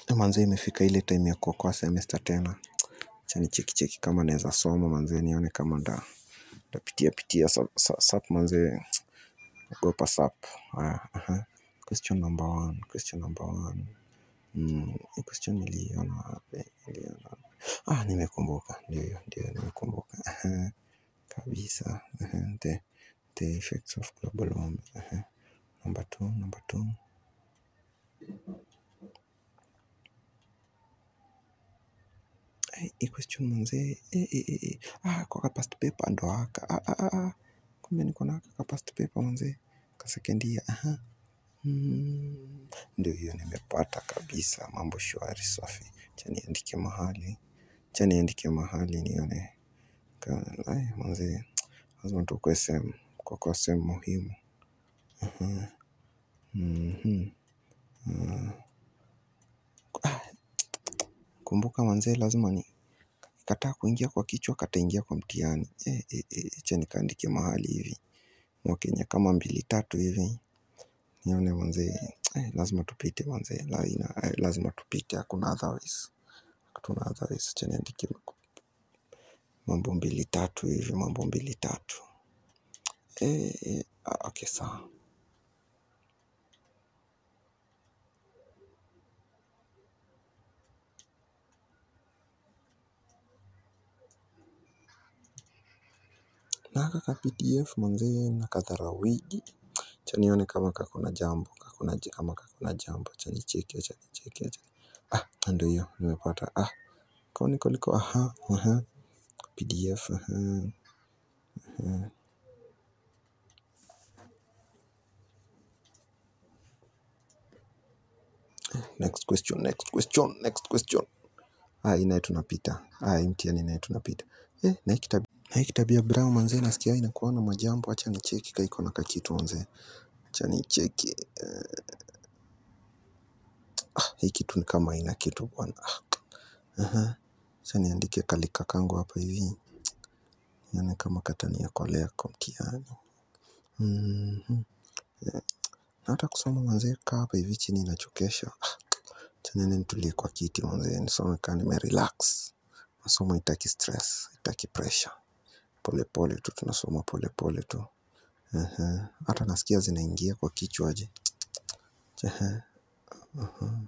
manze imefika ile time ya kuokoa semester tena acha nicheki cheki kama naweza soma manze nione kama nda ndapitia pitia sap, sap, sap manze ogopa sap haya aha question number one question number one mm, hii question niliona wapi niliona ah nimekumbuka ndio ndio nimekumbuka aha kabisa aha the the effects of global warming aha number two number two Eh, hii question manze eh, eh, eh, eh. ah kwa ka past paper ndo haka ah, ah, ah, ah. kumbe niko na haka ka past paper manze ka second year aha mm. ndio hiyo nimepata kabisa mambo shwari safi cha niandike mahali cha niandike mahali nione ka ai manze lazima tukue sehemu kwa kwa sehemu muhimu aha mhm ah, kumbuka manze lazima ni kataa kuingia kwa kichwa kataingia kwa mtihani eh, eh, eh, acha nikaandike mahali hivi mwakenya kama mbili tatu hivi nione manze eh, lazima tupite manze la, ina, eh, lazima tupite hakuna otherwise hatuna otherwise acha niandike mambo mbili tatu hivi mambo mbili tatu eh, eh, ah, okay sawa na haka ka pdf manze na kadharawiji cha nione kama kakuna jambo kakuna j- kama kakuna jambo cha nicheki acha nicheki acha ah ndio hiyo nimepata ah kwa niko liko aha aha pdf aha aha next question next question next question ah hii naye tunapita ah hii mtihani naye tunapita eh na hii kitabu na hii kitabu ya brown manze nasikia inakuwa na majambo acha nicheki ka iko na kakitu manze acha nicheki eh, ah hii kitu ni kama haina kitu bwana ah aha acha niandike kalika kangu hapa hivi nione kama kataniokolea kwa mtihani mhm Eh, na hata kusoma manze kaa hapa hivi chini inachokesha ah acha niende nitulie kwa kiti manze nisome kaa nimerelax masomo haitaki stress haitaki pressure polepole tu tunasoma polepole tu Ehe. hata nasikia zinaingia kwa kichwa aje Ehe. Aha.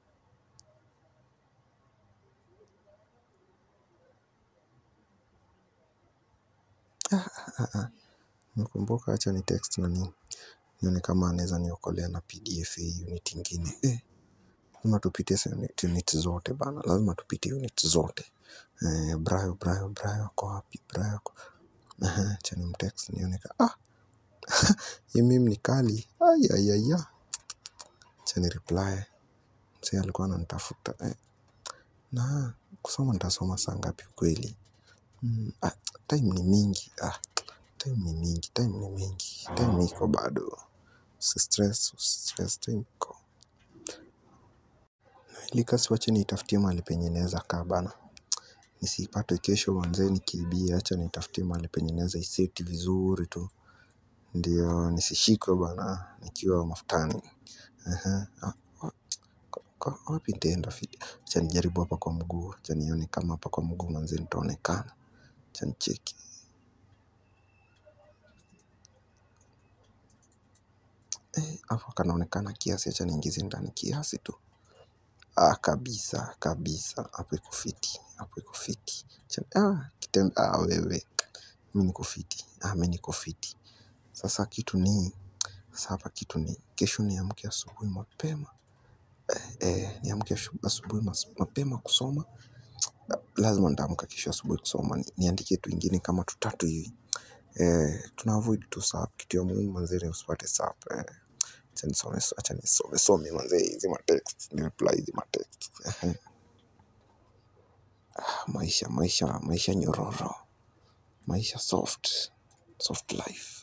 Ah, ah, ah. nakumbuka acha ni text na nini nione kama anaweza niokolea na pdf hii unit ingine eh, lazima tupite hizo unit, unit zote bana lazima tupite unit zote eh, brayo brayo brayo ako wapi brayo ako Ehe, acha ni mtext nione ka ah hii mimi ni kali ayayaya acha ni reply mzee alikuwa ananitafuta eh. na kusoma nitasoma saa ngapi kweli mm, ah, time ni mingi ah, time ni mingi time ni mingi time iko bado usistress usistress time iko ilika siwache niitafutie mahali penye naweza kaa bana nisipate kesho manzee nikiibia acha nitafutie mahali penye naweza iseti vizuri tu ndio nisishikwe bana nikiwa mafutani Aha, ah, wa- kwa- kwa- wapi nitaenda fiti acha nijaribu hapa kwa mguu acha nione kama hapa kwa mguu manzee nitaonekana acha nicheki Eh, hapo kanaonekana kiasi acha niingize ndani kiasi tu ah, kabisa kabisa hapo iko fiti hapo iko fiti Acha- ah, kitembe ah, wewe mi niko fiti ah, mi niko fiti sasa kitu ni sasa hapa kitu ni kesho niamke asubuhi mapema eh, niamke ashu- asubuhi mas- mapema kusoma lazima nitaamka kesho asubuhi kusoma ni, niandike tu ingine kama tutatu hivi eh, tuna avoid tu sap kitu ya muhimu manzee usipate sap eh. acha nisome acha nisome some manzee hizi matext ni reply hizi matext Ehe. Ah, maisha maisha maisha nyororo maisha soft soft life